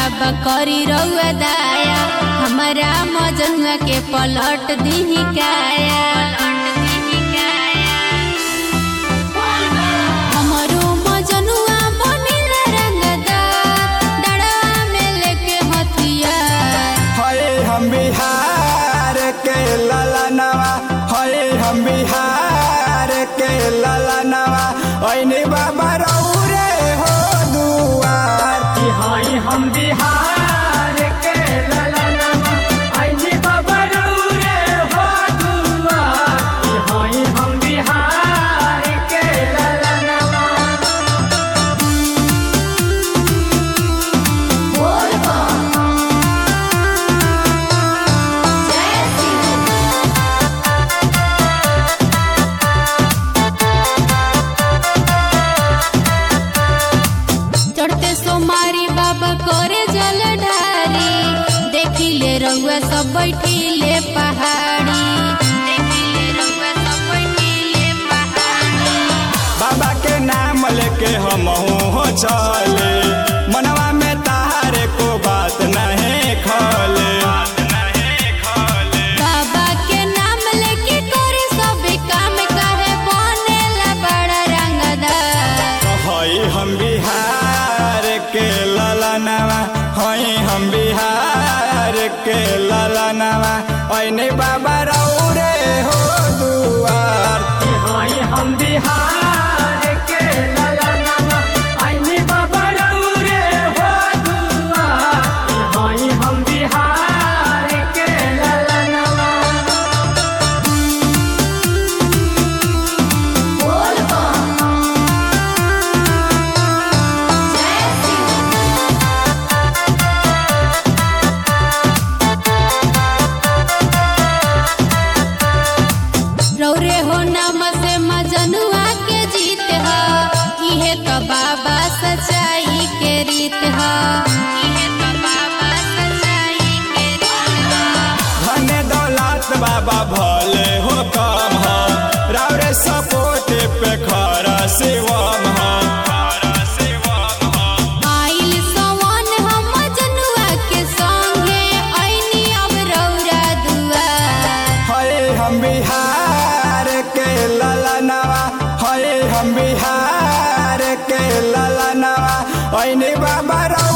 बाबा करी रउआ दाया हमारा मजनुआ के पलट दीही काया हमरो मजनुआ बनिल रंगदार दड़वा में लेके हथियार हये हम बिहार के ललनवा हये हम बिहार के ललनवा ऐनी बाबा रौरे हो दुआर कि हाय हम बिहार के ललनमा आइजी बाबा रउरे हो दुआ कि हाय हम बिहार के ललनमा चढ़ते सोमारी बाबा करे जल ढारी देखी ले रउआ सब बैठी ले पहाड़ी देखी ले रउआ सब बैठी ले पहाड़ी बाबा के नाम लेके हम हो चले मनवा में तारे को बात नहीं खले बाबा के नाम लेके करे सब काम काहे बनेला बड़ा रंगदार हई हम बिहार के ललनवा हई हम बिहार के ललनवा ऐने बाबा रौरे हो दुआर कि हाय हम बिहार के ललनमा आइजी बाबा रउरे हो दुआ कि हाय हम बिहार के ललनमा रौरे हो नाम से मजनुआ के जीत ह इहे तो बाबा सच्चाई के रीत ह इहे तो बाबा सच्चाई के रीत ह धन दौलत बाबा भले हो कम हो रावरे सपोर्ट पे खरा शिवम हो आइल सवन हम मजनुआ के संगे ऐनी अब रौरा दुआर हये हम बिहार के ललनवा हये हम बिहार के ललनवा ऐने बाबा रौ